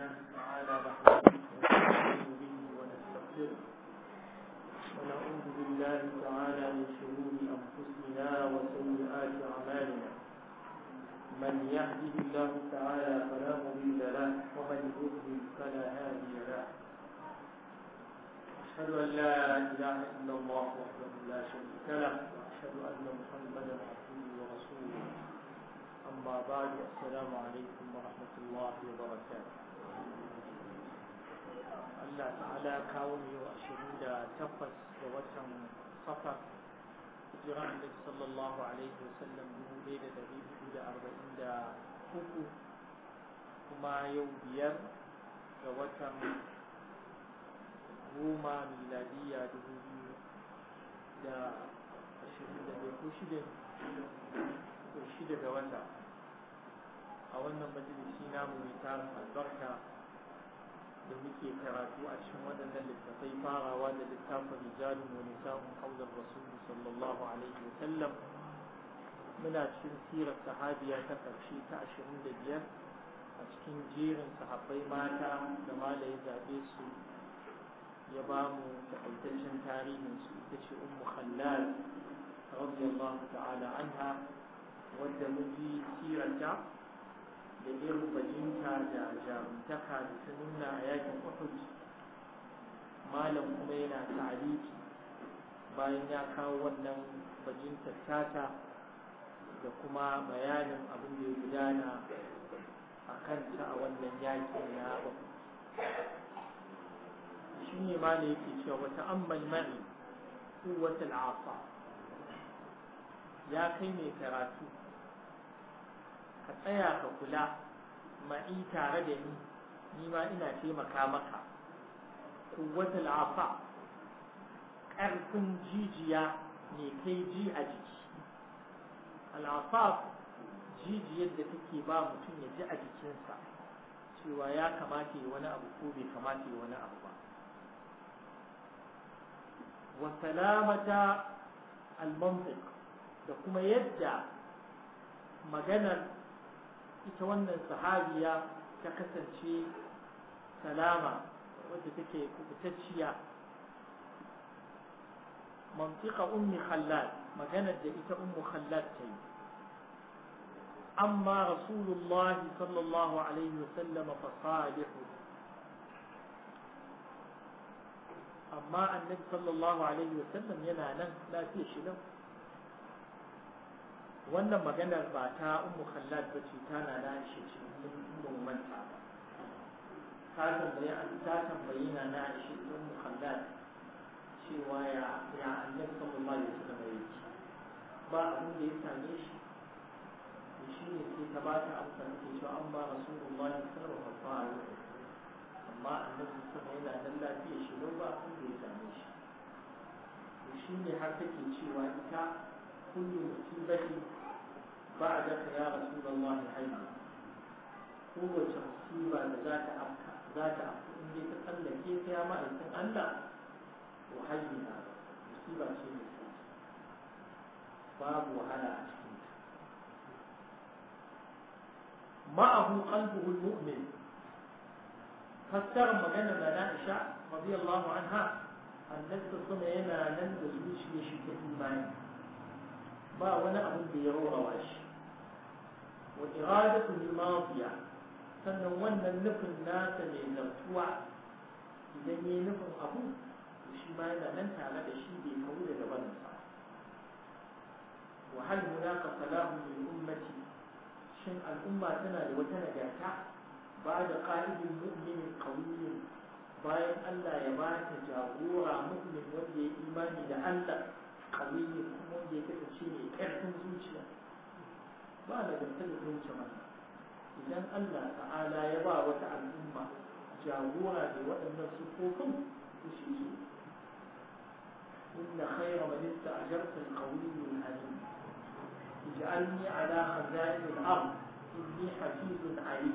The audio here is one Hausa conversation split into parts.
الله تعالى نحمده ونستعين به ونستغفره ونعوذ بالله تعالى من شرور انفسنا وسيئات اعمالنا من يهده الله تعالى فلا مضل له ومن يضلل فلا هادي له أشهد أن لا إله إلا الله وحده لا شريك له وأشهد أن محمدا عبده ورسوله أما بعد السلام عليكم ورحمة الله وبركاته Allah ta'ala kawo ne wa ashirin da takwas ga watan safar hijira annabi sallallahu alaihi wasallam dubu ɗaya da ɗari hudu da arba'in da uku kuma yau biyar ga watan goma miladiya dubu biyu da ashirin da ɗaya ko shida ko shida ga wata a wannan majalisi namu mai tarin albarka da muke karatu a cikin waɗannan littattafai farawa da littafin rijalun wa nisa'un haular rasulu sallallahu alaihi wa sallam muna cikin sirar sahabiya ta ƙarshe ta ashirin da biyar a cikin jerin sahabbai mata da mala ya zaɓe su ya ba mu taƙaitaccen tarihin su ita ce ummu khallal radiyallahu ta'ala anha wadda mun ji sirarta da irin bajinta da jarumtaka da ta nuna a yakin Uhud malam kuma yana ta'aliki bayan ya kawo wannan bajintar tata da kuma bayanin abin da ya gudana a kanta a wannan yakin na Uhud shi ne ma da yake cewa wata ammal ma'i kuwatul asa ya kai mai karatu ka tsaya ka kula ma'i tare da ni ni ma ina taimaka maka kuwatul afa ƙarfin jijiya ne kai ji a jiki al'afaf jijiyar da take ba mutum ya ji a jikinsa cewa ya kamata yi wani abu ko bai kamata yi wani abu ba wa salamata al-mantiq da kuma yadda maganar ita wannan sahabiya ta kasance salama wadda take kubutacciya mantiqa ummi khallal maganar da ita ummu khallal ta yi amma rasulullah sallallahu alaihi wasallam fa salihu amma annabi sallallahu alaihi wasallam yana nan lafiya shi lau wannan maganar ba ta ummu khallad ba ce ta na na shi ce mun manta ba ta tambayi an ta tambayi na na shi ummu khallad cewa ya ya annabi sallallahu alaihi wasallam yake ba abin da ya same shi to shi ne sai ta ba ta amsa take cewa an ba rasulullahi sallallahu alaihi wasallam amma annabi sallallahu yana nan lafiya shi lau ba abin da ya same shi to shi ne har take cewa ita كل مصيبة بعدك يا رسول الله حي قوة مصيبة ذات أبكى ذات أبكى إن دي تتألى كيف يا ما إنسان ألا وحينا مصيبة شيء باب وهلا أشكيت معه قلبه المؤمن فسر مجانا لنا رضي الله عنها النبي صلى الله عليه وسلم ننزل وشي يشكي إيمانه ba wani abin da ya rawa shi wa iradatu al-madiya sannan wannan nufin nasa mai zartuwa idan yayi nufin abu shi ma yana nan tare da shi bai kawo daga bansa wa hal hunaka salahu lil ummati shin al'umma tana da wata nagarta ba da qa'idin mu'minin qawiyyin bayan Allah ya ba ta jagora mu'min wanda ya imani da Allah kawai kuma wanda ya kasance mai ƙarfin zuciya ba da ganta da zuciya mana idan Allah ta'ala ya ba wata al'umma jagora da waɗannan sufofin su shi su inna khayra man ista'jarta al-qawiyyu al-alim ij'alni ala khaza'in al-ard inni hafizun alim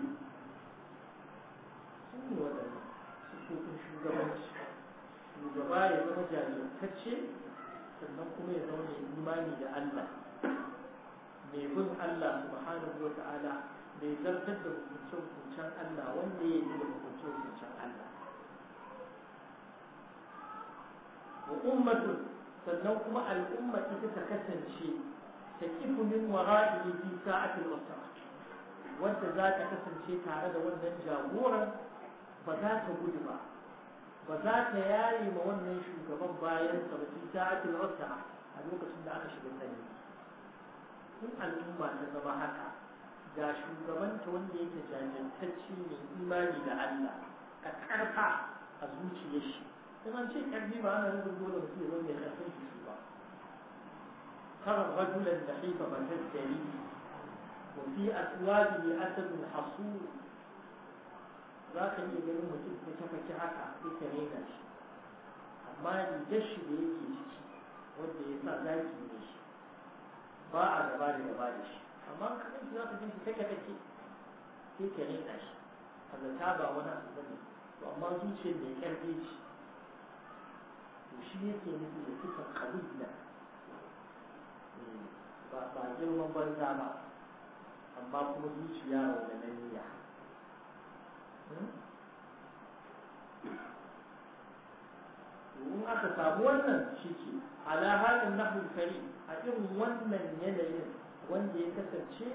sun ne waɗannan sufofin shugabanci shugaba ya zama jajirtacce sannan kuma ya zama mai imani da Allah mai bin Allah subhanahu wa ta'ala mai zartar da hukuncen Allah wanda ya yi da hukuncen Allah wa ummatun sannan kuma al'umma ita ta kasance ta kifu min wara'ihi fi sa'atil usra wanda za ta kasance tare da wannan jagoran ba za ta gudu ba ba za ta yaye ma wannan shugaban bayan sa ba fi sa'atil usra a lokacin da aka shiga tsanani in al'umma ta zama haka ga shugabanta wanda yake jajantacce mai imani da Allah a karfa a zuciyar shi in an ce karfi ba ana nufin dole mutum ya zama mai karfin jiki ba ترى الرجل النحيف فتزدري وفي أسواده أسد حصور ذاك اللي يقول mutum fake-fake haka sai ka rena shi amma rigar shi da yake ciki wanda ya sa zaki ne shi ba a gaba da gaba da shi amma ka kai za ka jinki kake kake sai ka rena shi a zata ba wani abu bane to amma zuciyar mai karfi ce to shi yake nufi da sifar kabila ba ba girman banza ba amma kuma zuciya raudananiya in aka samu wannan shi ke ala halin nahul kari a irin wannan yanayin wanda ya kasance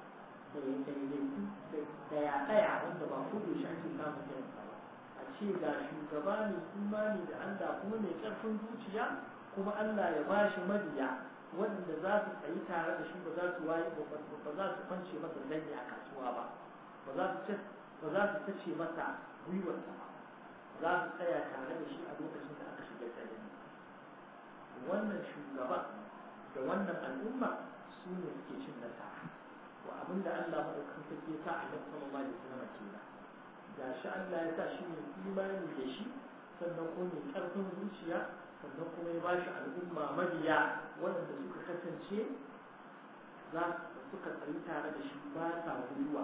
da ya ɗaya wanda ba kudu shi ake samun irin ba a ce ga shugaba mai imani da Allah kuma mai ƙarfin zuciya kuma Allah ya ba shi mabiya wanda za su tsayi tare da shi ba za su waye ba za su kwance masa zanyi a kasuwa ba ba za su ba za su tace masa gwiwarsa ba za su tsaya tare da shi a lokacin da aka shiga tsanani wannan shugaba da wannan al'umma su ne suke cin nasara to abinda Allah madaukakin sarki ya sa a nan sallallahu alaihi wasallam kenan ga shi Allah ya sa shi ne imani da shi sannan kuma mai karfin zuciya sannan kuma ya bashi al'umma mabiya waɗanda suka kasance za suka tsayi tare da shi ba sa gwiwa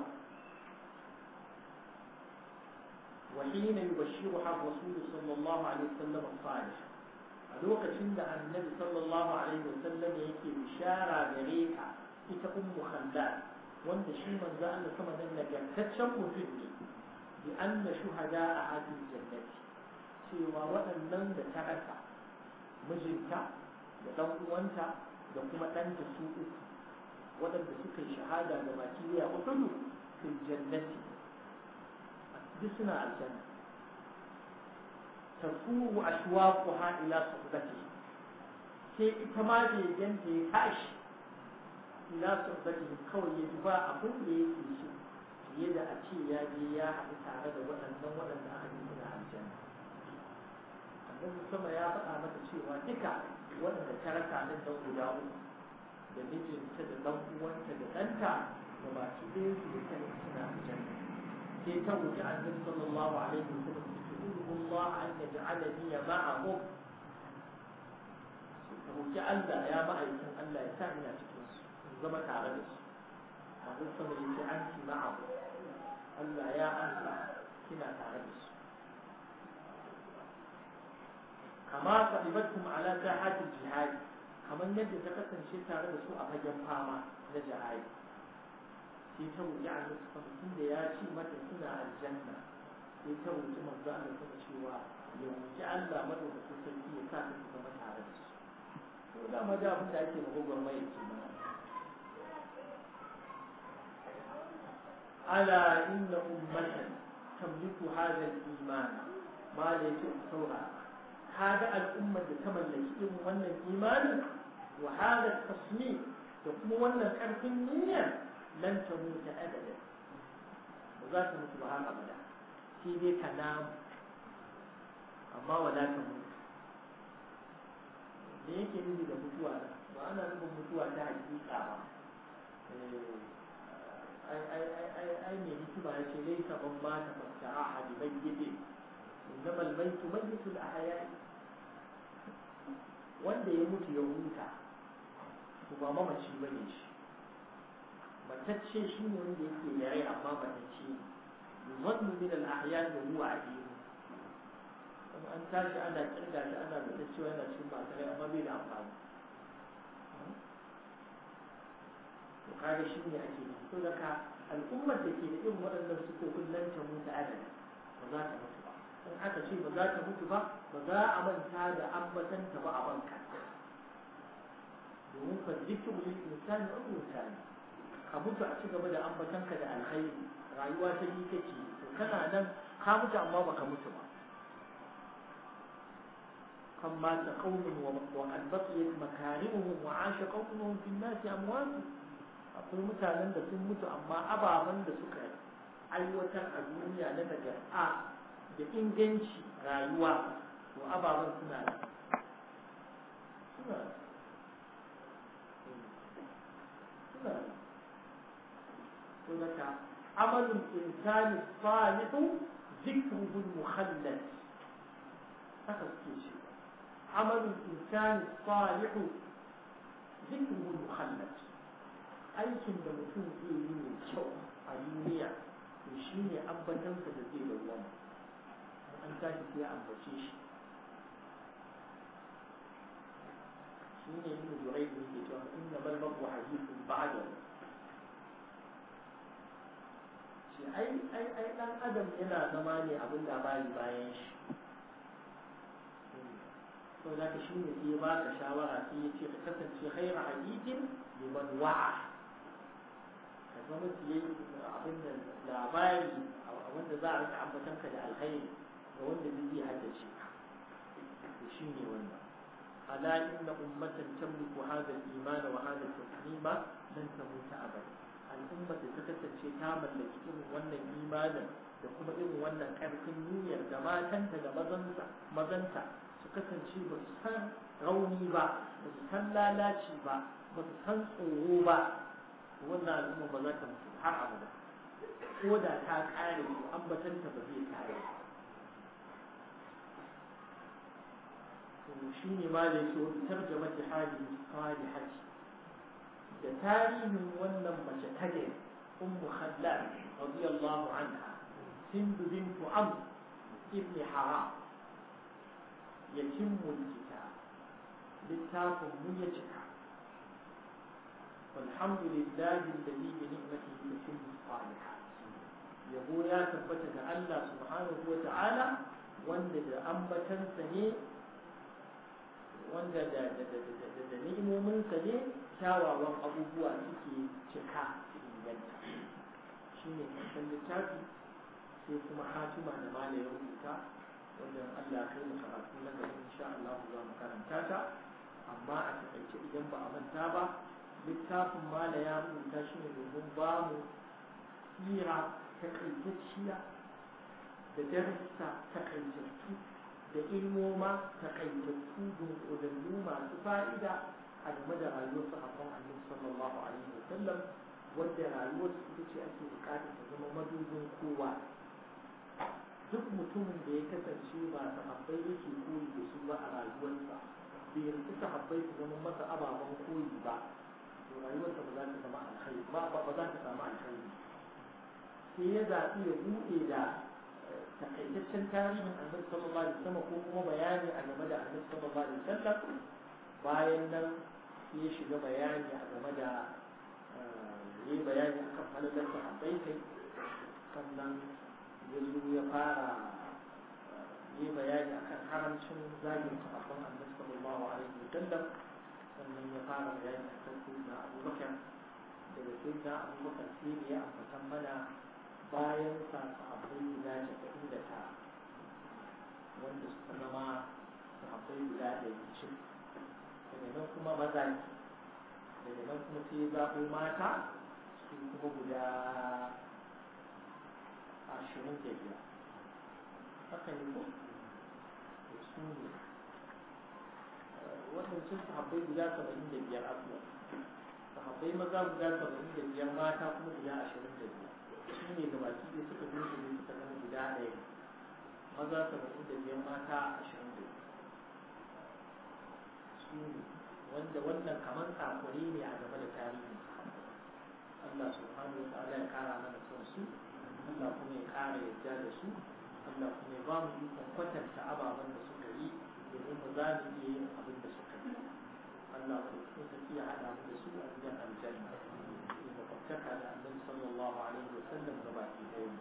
وحين يبشرها الرسول صلى الله عليه وسلم الصالح a lokacin da annabi sallallahu alaihi wasallam yake bishara gare ka ita ummu khallal wanda shi manzo Allah sama nan nagartaccen mutum ne bi anna shuhada a hadin jannati cewa waɗannan da ta rasa mijinta da ɗan uwanta da kuma ɗanta su uku waɗanda suka yi shahada da baki ya uhudu fil jannati duk suna aljanna tafuru ashwaquha ila suhbati sai ita ma bai ganta ya tashi ila suhbati kawai ya ba abin da yake so fiye da a ce ya je ya haɗu tare da waɗannan waɗanda aka yi suna aljanna annabi sama ya faɗa mata cewa duka waɗanda ta rasa nan dan guda uku da mijinta da ɗan uwanta da ɗanta da baki ɗaya su duka suna aljanna sai ta wuce annabi sallallahu alaihi wasallam تقول الله أن يجعلني معهم روكي ألا يا معي ألا يسامي أتكنس زمك على نفس هذا الصبر أنت معه ألا يا ألا كنا تعرفس كما قلبتهم على ساحات الجهاد كما يجب تكتن شيء تعرف سوء فجم فاما نجعي sai ta wuce a nufin da ya ci mata suna aljanna sai ta wuce manzo Allah kuma cewa ya wuce Allah madaukakin sarki ya sa ta zama tare da su to da ma da abin da ake magogon mai ce mana ala inna ummatan tamliku hadha al-iman ma la saura kaga al'ummar da ta mallaki irin wannan imanin wa hada tasmim da kuma wannan karfin niyya lan tamuta abadan ba za ta mutu ba har abada sai dai ka namu amma wala ka mutu da yake nufi da mutuwa ba ana nufin mutuwa ta hakika ba ai mai hikima ya ce laisa ban ma ta fasta ahadi mayyiti innama almaytu mayyitu al-ahya wanda ya mutu ya huta to ba mamaci bane shi matacce shi ne wanda yake da rai amma matacce ne يظن من الأحيان وهو عديم an tashi ana kirga shi ana da cewa yana cikin masu rai amma bai da amfani to kaga shi ne ake nufi to daga al'ummar da ke da irin waɗannan sukofin nan ta mutu adana ba za ta mutu ba in aka ce ba za ta mutu ba ba za a manta da ambatanta ba a banka domin fa zikiru lil insani umru tani ka mutu a ci gaba da ambatanka da alkhairi rayuwa ta yi kake to kana nan ka mutu amma baka mutu ba kan mata qaumun wa qad baqiyat makarimuhum wa asha qaumuhum fi an-nas amwat akwai mutanen da sun mutu amma ababen da suka aiwatar a duniya na daga a da inganci rayuwa to ababen suna da suna suna to daga amalin insani salihu zikruhu mukhallad haka suke ce amalin insani salihu zikruhu mukhallad aikin da mutum zai yi mai kyau a duniya to shi ne ambatansa da zai bayyana an tashi sai ambace shi shi ne yin jurai da yake cewa inna bal mabu hadithun ba'da shi ai ai ai dan adam yana zama ne abin labari bayan shi to da ka shi ne sai ba ka shawara sai ya ce ka kasance khaira hadithin liman wa'a ka zama fiye abin da labari wanda za a rika ambatan ka da alkhairi ga wanda zai iya haddace ka to shi ne wannan ala inna ummatan tamliku hadha al-iman wa hadha al-taslima lan tamuta abada al'ummar da ta kasance ta mallaki irin wannan imanin da kuma irin wannan karfin niyyar da matanta da mazanta mazanta su kasance ba su san rauni ba ba su san lalaci ba ba su san tsoro ba wannan al'umma ba za ta mutu har abada ko da ta kare to ambatanta ba zai kare to shi ne ma da yake wani tarjama ta hali salihati da tarihin wannan mace ta ne ummu khallal radiyallahu anha hind bint amr ibn haram yatimmu alkitab littafin mu ya cika والحمد لله الذي بنعمته تتم الصالحات yabo ya tabbata ga Allah subhanahu wa ta'ala wanda da ambatansa ne wanda da da ni'imominsa ne kyawawan abubuwa suke cika inganta shi ne kasan littafi sai kuma hatima da malayin rubuta wanda Allah kai mu karatu na gaba insha Allah za mu karanta ta amma a takaice idan ba a manta ba littafin mala ya rubuta shi ne domin ba mu tsira takaitacciya da darussa takaitattu da ilmoma takaitattu dunkulallu masu fa'ida a game da rayuwar sahabban annabi sallallahu alaihi wa sallam wadda rayuwar su ita ce ake bukata ta zama madubin kowa duk mutumin da ya kasance ba sahabbai yake koyi da su ba a rayuwarsa bai rinci sahabbai su zama masa ababen koyi ba to rayuwarsa ba za ta zama alkhairi ba ba za ta samu alkhairi sai ya zaɓi ya buɗe da takaitaccen tarihin annabi sallallahu alaihi wasallam ko kuma bayani a game da annabi sallallahu alaihi wasallam bayan nan sai ya shiga bayani a game da yi bayani akan halalar sahabbai kai sannan ya zo ya fara yi bayani akan haramcin zagin sahabban annabi sallallahu alaihi wasallam sannan ya fara bayani akan sayyidina abubakar daga sayyidina abubakar sai da ya ambatan mana bayan sa sahabbai guda casa'in da tara wanda suka zama sahabbai guda ɗari cin daga nan kuma maza ne daga nan kuma sai ya zaɓo mata su kuma guda ashirin da biyar haka ne ko su ne waɗancan sahabbai guda saba'in da biyar abuwa sahabbai maza guda saba'in da biyar mata kuma guda ashirin da biyar su ne da baki ɗaya suka dunkule ne suka zama guda ɗaya maza saba'in da biyar mata ashirin da biyar su ne wanda wannan kamar tsakuri ne a game da tarihin Allah subhanahu wa ta'ala ya kara mana son su Allah kuma ya kara yadda da su Allah kuma ya ba mu ikon kwatanta ababen da suka yi domin mu za mu iya yin abin da suka yi Allah ku kuma ya haɗa mu da su a gidan aljanna makwabtaka da annabi sallallahu alaihi wasallam ga baki ɗaya